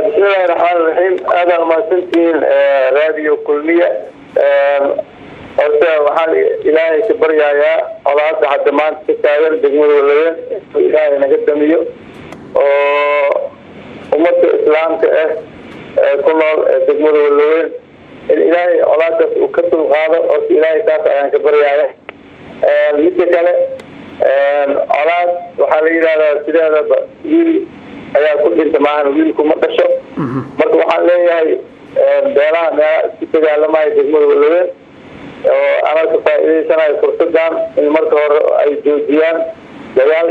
bismillahi raxmaan raxiim aadaan umahadsantihiin radio kulmiya horta waxaan ilaahay ka baryayaa colaada hadda maanta ka taagan degmada walaweyn inuu ilaahay naga damiyo oo ummadda islaamka ah ee ku nool ee degmada walaweyn in ilaahay colaadaas uu ka dulqaado horta ilaahay taas ayaan ka baryaaya midda kale colaad waxaa la yidhahdaa sideedaba wiil ayaa ku dhinta maahan wiilku ma dhasho marka waxaan leeyahay beelaha meelaha isku dagaalamayo degmada walaweyn oo ana ka faa'iidaysanayo fursadan in marka hore ay joojiyaan dagaal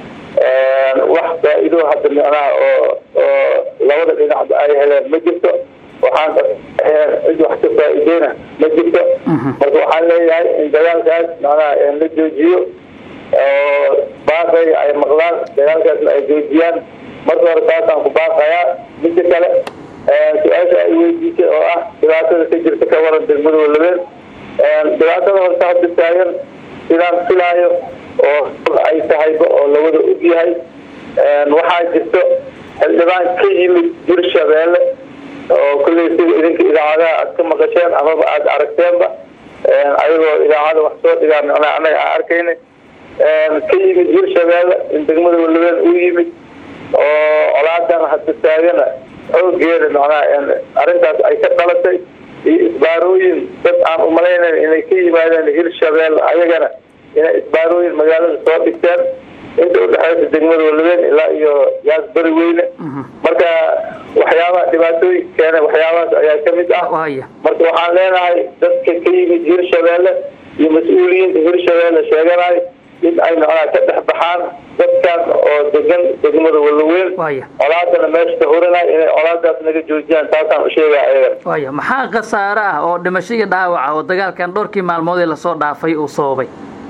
wax faa'iido hadda micnaha oo oo labada dhinacba ay heleen ma jirto waxaan cid wax ka faa'iideyna ma jirto marka waxaan leeyahay in dagaalkaas macnaha la joojiyo oo baaqay ay maqlaan dagaalkaasna ay joojiyaan marka hore taasaan ku baaqayaa midda kale su-aasha ay weydiisay oo ah dhibaatada ka jirta ka waran degmada walabeyn dhibaatada horta hadda taagan sidaan filaayo oo ay tahayba oo lawada og yahay waxaa jirto xildhibaan ka yimid hirshabeelle oo kulley sida idinka idaacadaha aad ka maqasheen amaba aada aragteenba ayagoo idaacada wax soo dhigaa micnaa anaga aan arkayna ka yimid hirshabeelle in degmada walabeyn uu yimid oo colaadan hadda taagana xoogeeda macnaha arrintaas ay ka dhalatay iyo isbaarooyin dad aan umalaynayn inay ka yimaadeen hirshabelle ayagana inay isbaarooyin magaalada soo dhigteen inta udhexeysa degmada walaweyn ilaa iyo yaas beri weyne marka waxyaabaha dhibaatooyinka keena waxyaabahaas ayaa kamid ah marka waxaan leenahay dadka ka yimid hirshabelle iyo mas-uuliyiinta hirshabelle sheeganayo in ay macnaha ka dhex baxaan dadkan oo degan degmada walaweyn colaadana meesha ka hurinay inay colaadaas naga joojiyaan taasaan usheegaya ayagan waya maxaa khasaare ah oo dhimasho iyo dhaawaca oo dagaalkan dhowrkii maalmood ee lasoo dhaafay uu sababay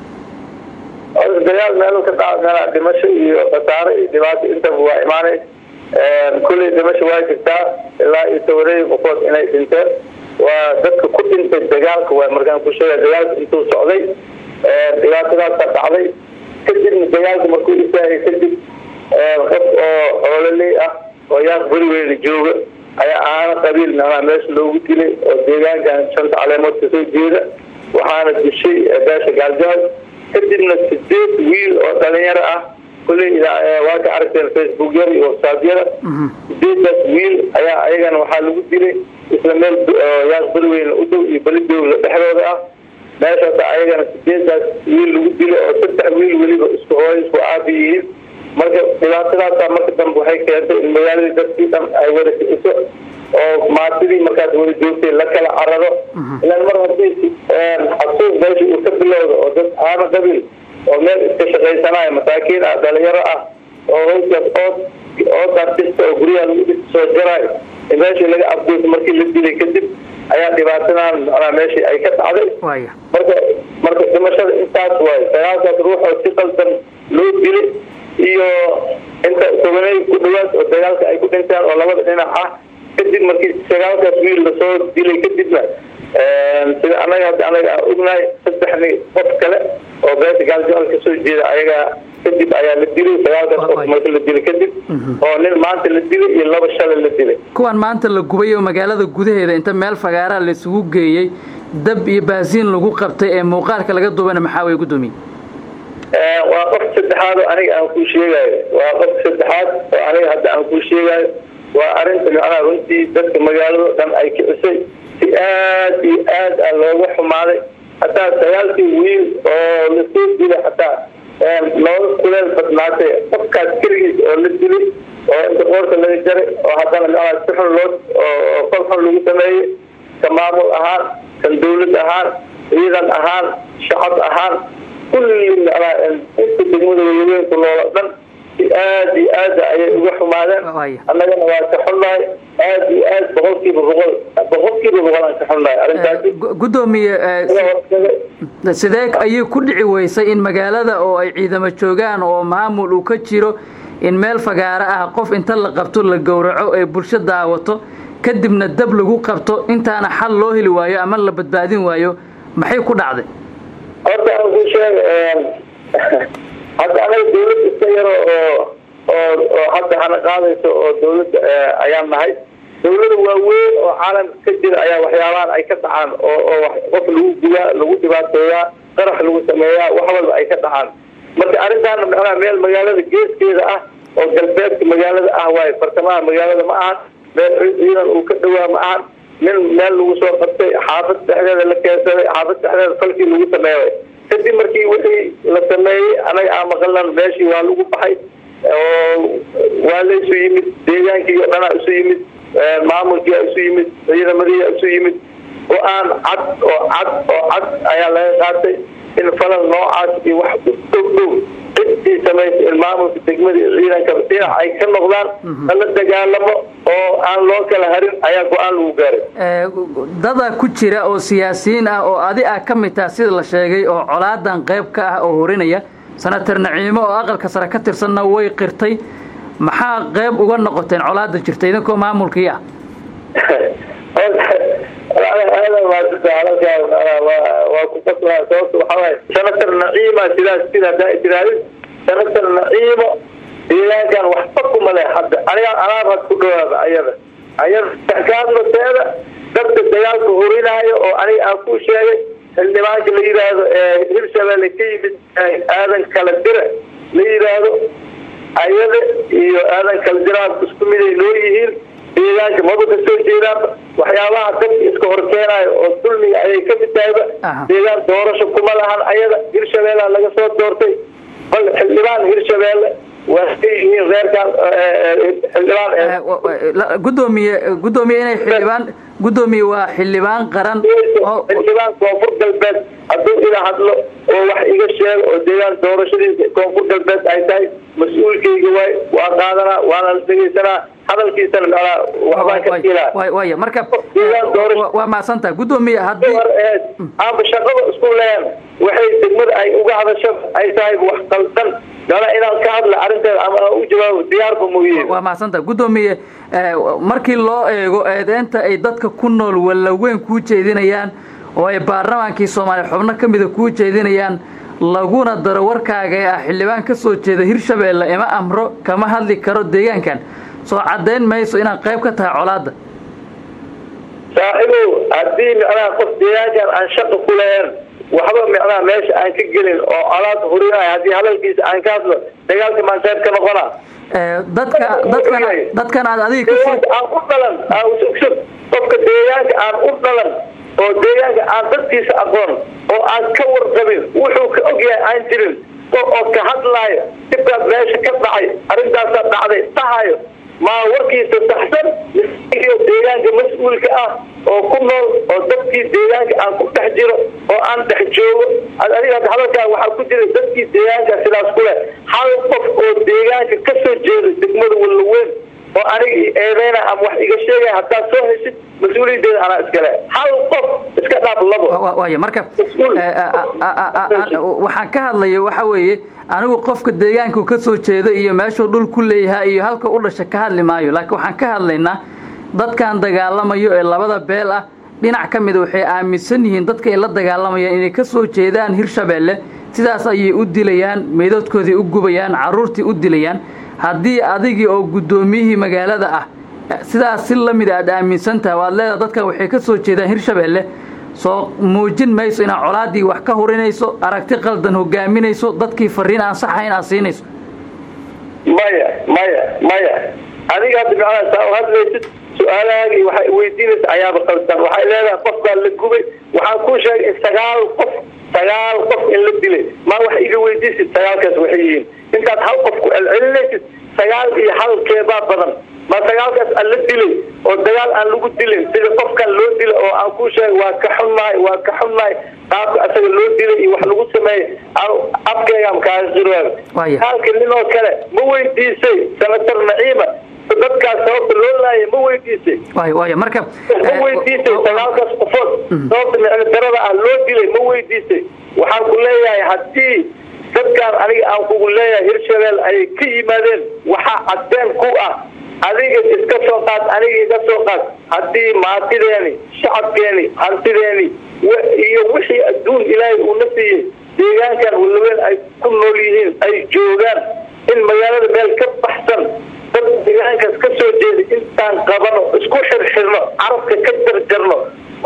dagaal meel ka dhaca meelaa dhimasho iyo khasaare iyo dhibaato intaba waa imaanay kulley dhimasho waa jirtaa ilaa iyo tawareey qofood inay dhinteen waa dadka ku dhintay dagaalka waa markaan ku sheega dagaalka intuu socday dhibaatadaasa dhacday kadibna dagaalka markuu istaagay kadib qof oo xoololey ah oo yaaq beriweyna jooga ayaa aana qabiil macnaha meesha loogu dilay oo deegaankan shanta caleemood kasoo jeeda waxaana dishay beesha gaaljaad kadibna sideed wiil oo dhalinyaro ah kulley waa ka aragteen facebookyada iyo websaadyada sideedaas wiil ayaa ayagana waxaa lagu dilay isla meel yaaq beriweyne u dhow iyo belidowla dhexdooda ah meeshaas ayagana sideedaas wiil lagu dilo oo saddex wiil weliba isku hooy isku aabi yihiin marka dhibaatadaasa marka dambe waxay keentay in magaaladii dadkii dhan ay wada kiciso oo maatidii markaas wada joogtay la kala cararo ilaan mar haddii xasuuq meesha uu ka bilowda oo dad aana qabiil oo meel iska shaqaysanayo masaakiin ah dhalinyaro ah oo howskaas ood oodaas dhista oo guryaha lagu dhista soo jaraayo in meeshii laga afduuso markii la dilay kadib ayaa dhibaatadan macnaa meeshii ay ka dhacday marka marka dhimashada intaas waayo sagaalkaas ruuxoo si qaldan loo dilay iyo inta tobaney ku dhawaad oo dagaalka ay ku dhintaan oo labada dhinac ah kadib markii sagaalkaas wiil lasoo dilay kadibna sida anaga hadda anaga aan ognahay saddexni qof kale oo beesha gaaljaal kasoo jeeda ayagaa kadib ayaa la dilay sagaalkaas qof marka la dilay kadib oo nin maanta la dilay iyo laba shalay la dilay kuwan maanta la gubay oo magaalada gudaheeda inta meel fagaaraha la isugu geeyey dab iyo baasiin lagu qabtay ee muuqaalka laga duubana maxaa way gudoomiye waa qof saddexaad oo aniga aan kuu sheegayo waa qof saddexaad oo aniga hadda aan kuu sheegayo waa arinta macnaha runtii dadka magaalado dhan ay kicisay si aad iyo aad a looga xumaaday hataa sagaalkii wiil oo lasoo dilay hataa looga kuleel badnaatay qofkaas keligiis oo la dilay oo inta qoorta laga jaray oo haddana macnaha si xun loo oo kol xun lagu sameeyey ka maamul ahaan kan dawlad ahaan ciidan ahaan shacab ahaan kulli macnaha inta degmada walaweynku noola dhan si aad iyo aad ayay uga xumaadeen annagana waa ka xunnahay aad iyo aad boqolkiiba boqol boqolkiiba boqol aan ka xunnahay arrintaasi gudoomiye sidee ayay ku dhici weysay in magaalada oo ay ciidamo joogaan oo maamul uu ka jiro in meel fagaaro ah qof inta la qabto la gowraco ee bulsho daawato kadibna dab lagu qabto intaana xal loo heli waayo ama la badbaadin waayo maxay ku dhacday horta aan ku sheega hadda anaga dawlad iska yaro oo oo oo hadda hana qaadayso oo dawladda ayaan nahay dawlada waaweyn oo caalamka ka jira ayaa waxyaabahan ay ka dhacaan oo oo qof lagu gudaa lagu dhibaateeyaa qarax lagu sameeyaa wax walba ay ka dhacaan marka arrintaana macnaha meel magaalada geeskeeda ah oo galbeedka magaalada ah waayo bartamaha magaalada ma ahan meel ciidan uu ka dhawaa ma ahan nin meel lagu soo qabtay xaafad dhexdeeda la keensaday xaafad dhexdeeda falkii lagu sameeyay kadib markii wixii la sameeyey anaga aan maqalnan meeshii waa lagu baxay oo waa la isu yimid deegaankii o dhanaa isu yimid maamulkiia isu yimid ciidamadiia isu yimid go-aan cad oo cad oo cad ayaa laga qaatay in falal noocaas iyo wax u dhow dhow cidii samaysay in maamulka degmada iyo ciidanka dhinac ay ka noqdaan lala dagaalamo oo aan loo kala harin ayaa go-aan lagu gaaray dada ku jira oo siyaasiyiin ah oo adi ah ka mid taha sida la sheegay oo colaadan qayb ka ah oo horinaya senator naciimo oo aqalka sare ka tirsanna way qirtay maxaa qayb uga noqoteen colaada jirta idinkoo maamulkii ah waa ku qasbaa sababta waxaa waaye senator naciima sidaas sida hadaa tiraahdi senator naciimo deegaankan waxba kuma leh hadda aniga anaabad ku dhawaaba ayada ayada kaadlateeda dadka dagaalka horinaayo oo aniga aan ku sheegay xildhibaanka la yidhaahdo hirshabelle ka yimid aadan kala dira la yidhaahdo ayada iyo aadan kala diraa isku miday loo yihiin deegaanka maba ka soo jeedaanba waxyaabaha dadka iska horkeenaayo oo dulmiga ayay ka mid tahayba deegaan doorasho kuma lahan ayada hirshabeellea laga soo doortay bal xildhibaan hirshabeelle waa ka yihiin reerkaan xildhibaan gudoomiye gudoomiye inay xildhibaan gudoomiye waa xildhibaan qaran xildhibaan koonfur galbeed hadduu ila hadlo oo wax iga sheego oo deegaan doorashadiisa koonfur galbeed ay tahay mas-uulkayga waay waa qaadanaa waana la dhegeysanaa hadalkiisana macnaa waxbaan ka ilaa waya marka waa mahadsantaha gudoomiye haddii aaba shaqada isku leen waxay degmada ay uga hadasho ay tahay wax qaldan mana inaan ka hadla arrinteeda ama aan u jawaabo diyaarba mooye waa mahadsantaha gudoomiye markii loo eego eedeynta ay dadka ku nool wallaweyn kuu jeedinayaan oo ay baarlamaankii soomaaliya xubno ka mida kuu jeedinayaan laguna daro warkaaga ee ah xildhibaan ka soo jeeda hirshabeelle ima amro kama hadli karo deegaankan soo caddayn mayso inaad qayb ka tahay colaadda saaxiibow haddii macnaha qof deegaankan aan shaqa ku lahayn waxba macnaha meesha aan ka gelin oo colaad hurinayo haddii hadalkiisa aan ka hadlo dagaalka maan qayb ka noqonaa dadka dadkan dadkan aad adiga kasoo aan u dhalan qofka deegaanka aan u dhalan oo deegaanka aan dadkiisa aqoon oo aan ka warqabin wuxuu ka ogyahay aan jirin oo ka hadlaayo dibkaas meesha ka dhacay arrintaasaa dhacday dhahayo maa warkiisa saxsan iyo deegaanka mas-uulka ah oo ku nool oo dadkii deegaanka aan ku dhex jiro oo aan dhex joogo adiga hadalkaa waxaa ku jira dadkii deegaanka sidaas ku leh hal qof oo deegaanka ka soo jeeda degmada wallaweyn oo aniga eedeyna ama wax iga sheegaya haddaad soo heshid mas-uuliyadeeda anaa iskale hal qof iska dhaaf labo waaya marka waxaan ka hadlaya waxa weeye anigu qofka deegaanku ka soo jeeda iyo meeshuu dhul ku leeyahay iyo halka u dhasha ka hadli maayo laakiin waxaan ka hadlaynaa dadkan dagaalamayo ee labada beel ah dhinac ka mida waxay aaminsan yihiin dadka ay la dagaalamayaan inay ka soo jeedaan hirshabeelle sidaas ayay u dilayaan meydadkoodii u gubayaan carruurtii u dilayaan haddii adigii oo guddoomiyihii magaalada ah sidaas si lamid aad aaminsan tahay waad leedaha dadkan waxay ka soo jeedaan hirshabeelle soo muujin mayso inaad colaaddii wax ka hurinayso aragti qaldan hogaaminayso dadkii fariin aan saxayn aad siinayso maya maya maya adiga hadda macnaha saa u hadlaysid su-aalahaagii waxay weydiinaysa ayaaba qaldan waxay leedahay qof baa la gubay waxaan kuu sheegay in sagaal qof sagaal qof in la dilay maa wax iga weydiisid sagaalkaas waxay yihiin intaad hal qof ku celcelinaysid sagaal iyo halkeebaa badan ma sagaalkaas aan la dilay oo dagaal aan lagu dilin sida qofkan loo dila oo aan kuu sheegay waa ka xunnahay waa ka xunnahay qaabka asaga loo dilay iyo wax lagu sameeyey afkeegaan kaaga qirwaaga halka nin oo kale ma weydiisay senator naciima dadkaas sababta loo laaya ma weydiisay waaya marka ma weydiisay sagaalkaas qofood sababta micno darada ah loo dilay ma weydiisay waxaan ku leeyahay haddii dadkaan aniga aan kugu leeyahay hirshabeel ayay ka yimaadeen waxaa cadeen ku ah adiga iska soo qaad aniga iga soo qaad haddii maatideeni shacabkeeni hantideeni iyo wixii adduun ilaahay uuna siiyey deegaankan walaweyn ay ku nool yihiin ay joogaan in magaalada meel ka baxsan dad deegaankaas ka soo jeeda intaan qabano isku xirxirno carabka ka jarjarno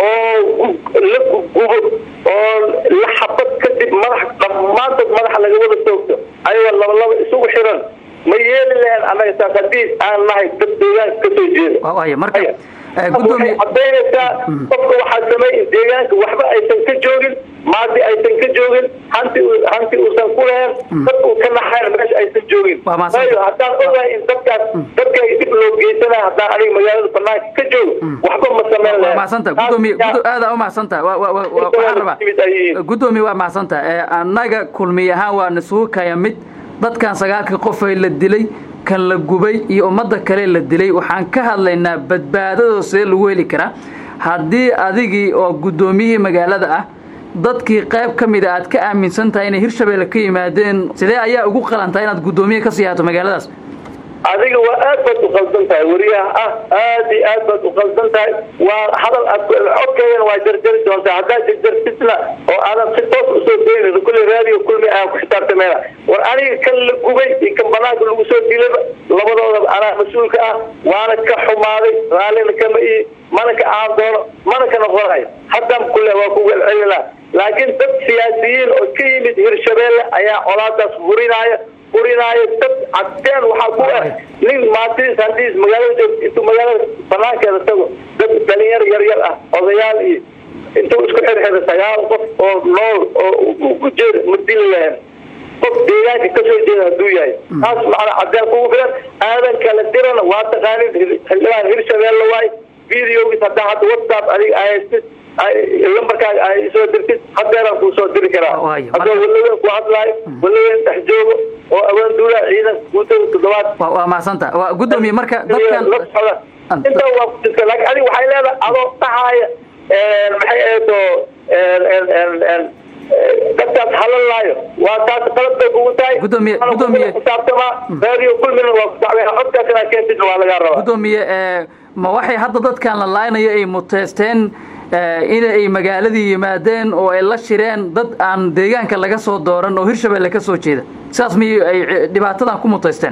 oo la gugubo oo la xabad kadib madax dhammaantood madaxa laga wada toogto ayagoo labalaba isugu xiran ma yeeli lahayn annaga taas haddii aan nahay dad deegaanka ka soo jeeda waxay cadaynaysaa qofka waxaa sameey deegaanka waxba aysan ka joogin maadi aysan ka joogin hanti hanti uusan ku lahayn dad uu ka naxayn meesha aysan joogin waayo haddaan ogahay in dadkaas dadka dib loo geysanaya haddaan aniga magaalada banaanka ka joogo waxba ma sameyn lahayn mahadsanta gudoomiye aada u mahadsantaha waxaan rabaa gudoomiye waa mahadsantaha annaga kulmiy ahaan waa nisugu kaya mid dadkan sagaalkii qofay la dilay kan la gubay iyo ummadda kale la dilay waxaan ka hadlaynaa badbaadadoo see lagu heli karaa haddii adigii oo guddoomiyihii magaalada ah dadkii qayb ka mida aad ka aaminsan tahay inay hirshabeelle ka yimaadeen sidee ayaa ugu qalantaa inaad guddoomiye ka sii haato magaaladaas adiga waa aad baad u qaldan tahay wariyaha ah aad iyo aad baad u qaldan tahay waa hadal aad codkeedana waa jarjari doontaa haddaad jarjartidna oo aadan si toos usoo daynin kulle raadiyo kulmi aan ku xisaabtameyna war aniga kan la gubay iyo kan banaanka lagu soo dilayba labadoodaba anaa mas-uulka ah waana ka xumaaday raallina kama ii mana ka aan doono mana ka noqonayo haddaan kule waa ku welcelinaa laakiin dad siyaasiyiin oo ka yimid hirshabeelle ayaa colaadaas furinaya furinaayo dad cadeen waxaa ku ah nin maatiis hadii magaalada joogto intuu magaalada banaankeeda tago dad dhalinyar yaryar ah odayaal iyo intuu isku xirxira sagaal qof oo nool oo u jeeda ma dili lahayn qof deegaanka kasoo jeeda hadduu yahay taas macnaa cadeen kugu filan aadan kala dirana waa taqaanin xildhibaan hirshabeelle waay videogis haddaa hadda whatsapp adiga ahaystid lambarkaaga ay soo dirtid hadeeraan kuu soo diri karaa haddoo walaweyn ku hadlaayo walaweyn dhex joogo oo awaanduula ciidanka guutada toddobaad waa mahadsanta waa guddoomiye marka dadkan intaa waa kujirta laakiin adiga waxay leedahay adoo dhahaaya maxay eeto dadkaas halalaayo waa taas qalad bay kugu tahay gudoomiye gudoomiye xisaabtamaa raadiyo kulmina waa ku dacweena codkaas inaad keentidna waa lagaa rabaa gudoomiye ma waxay hadda dadkan la laaynayo ay muteysteen in ay magaaladii yimaadeen oo ay la shireen dad aan deegaanka laga soo dooran oo hirshabeelle ka soo jeeda sidaas miy ay dhibaatadan ku muteysteen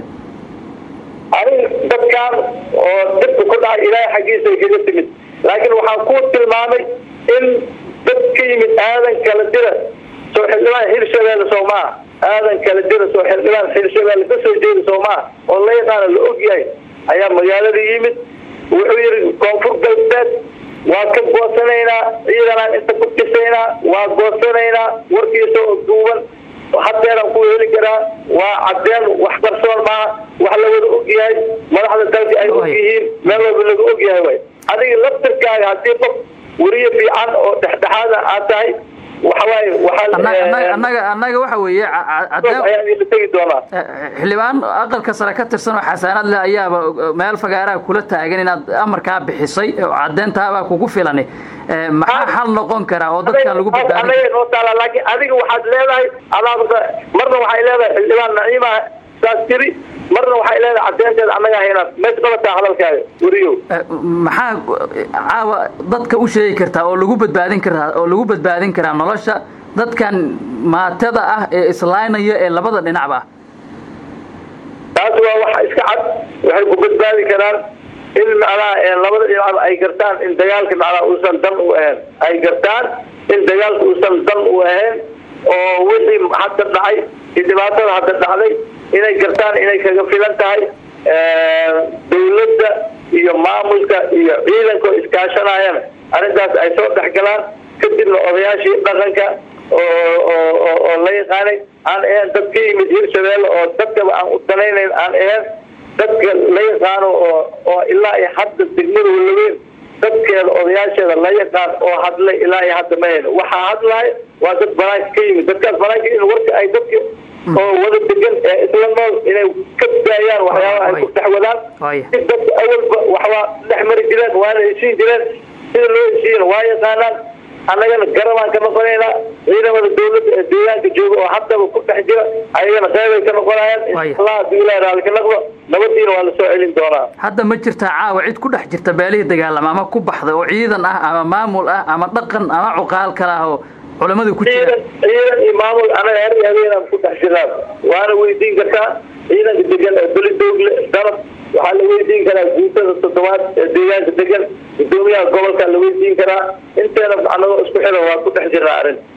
anig dadkan oo dibka ku dhacay ilaahay xaggiisa ay kaga timid laakiin waxaan ku tilmaamay in dad ka yimid aadan kala dira soo xildhibaan hirshabeelle soo maa aadan kala dira soo xildhibaan hirshabeelle ka soo jeeda soo maa oo la yaqaana la og yahay ayaa magaalada yimid wuxuu yidhi koonfur galbeed waa ka goosanaynaa ciidanaan inta ku dhisaynaa waa goosanaynaa warkiisa oo duuban hadeeraan ku heli karaa waa cadeen wax qarsoon maaha wax la wada og yahay madaxda dalka ay og yihiin meel walba laga og yahay way adiga laftirkaaga haddii qof weriye fiican oo dhexdhexaada aad tahay waxawaaye annaga annaga waxa weeye tegi doonaa xildhibaan aqalka sare ka tirsan oo xasaanad leh ayaaba meel fagaaraha kula taagan inaad amarkaa bixisay oo cadeyntaabaa kugu filani maxaa xal noqon karaa oo dadkan lagu badbaadin noo taala laakiin adiga waxaad leedahay adaab marna waxay leedahay xildhibaan naciima saas tiri marna waxay leedahay cadeynteeda annaga haynaad mees qabataa hadalkaaga weriyo maxaa caawa dadka u sheegi kartaa oo lagu badbaadin karaa oo lagu badbaadin karaa nolosha dadkan maatada ah ee islaynaya ee labada dhinacba ah taas waa waxa iska cad waxay ku badbaadi karaan in macnaha labada dhinacba ay gartaan in dagaalka macnaha uusan dan u ahayn ay gartaan in dagaalka uusan dan u ahayn oo wixii hadda dhacay iyo dhibaatada hadda dhacday inay gartaan inay kaga filan tahay dawladda iyo maamulka iyo ciidanka oo iskaashanayana arrintaas ay soo dhexgalaan kadibna odayaashii dhaqanka oo la yaqaanay aan ahayn dad ka yimid hirshabeelle oo dadkaba aan u danaynayn aan ahayn dadka la yaqaano oo oo ilaa iyo hadda degmada walaweyn dadkeeda odayaasheeda la yaqaan oo hadlay ilaa iyo hadda ma hayno waxaa hadlahay waa dad banaanka ka yimid dadkaas banaanka in warka ay dadka oo wada degan ee isla nool inay ka daayaan waxyaabaha ay ku dhex wadaan si dadka awalba waxbaa dhex mari jireen waana heshiin jireen sida loo heshiiyana waa yaqaanaan annagana garabaan ka noqonaynaa ciidamada dawladda ee deegaanka jooga oo haddaba ku dhex jira ayagana qeybay ka noqonayaan inshallah haddii ilahi raali ka noqdo nabadiina waa lasoo celin doonaa hadda ma jirtaa caawa cid ku dhex jirta beelihii dagaalama ama ku baxda oo ciidan ah ama maamul ah ama dhaqan ama cuqaal kale ah oo culamadu ku ciidan ciidan iyo maamul anaga her habeenaan ku dhex jirnaa waana weydiin kartaa ciidanka degan ee belidoogle dalab waxaa la weydiin karaa guutada toddobaad ee deegaanka degan gudoomiyaha gobolka la weydiin karaa inteena anagoo isku xiran waa ku dhex jirnaa arrin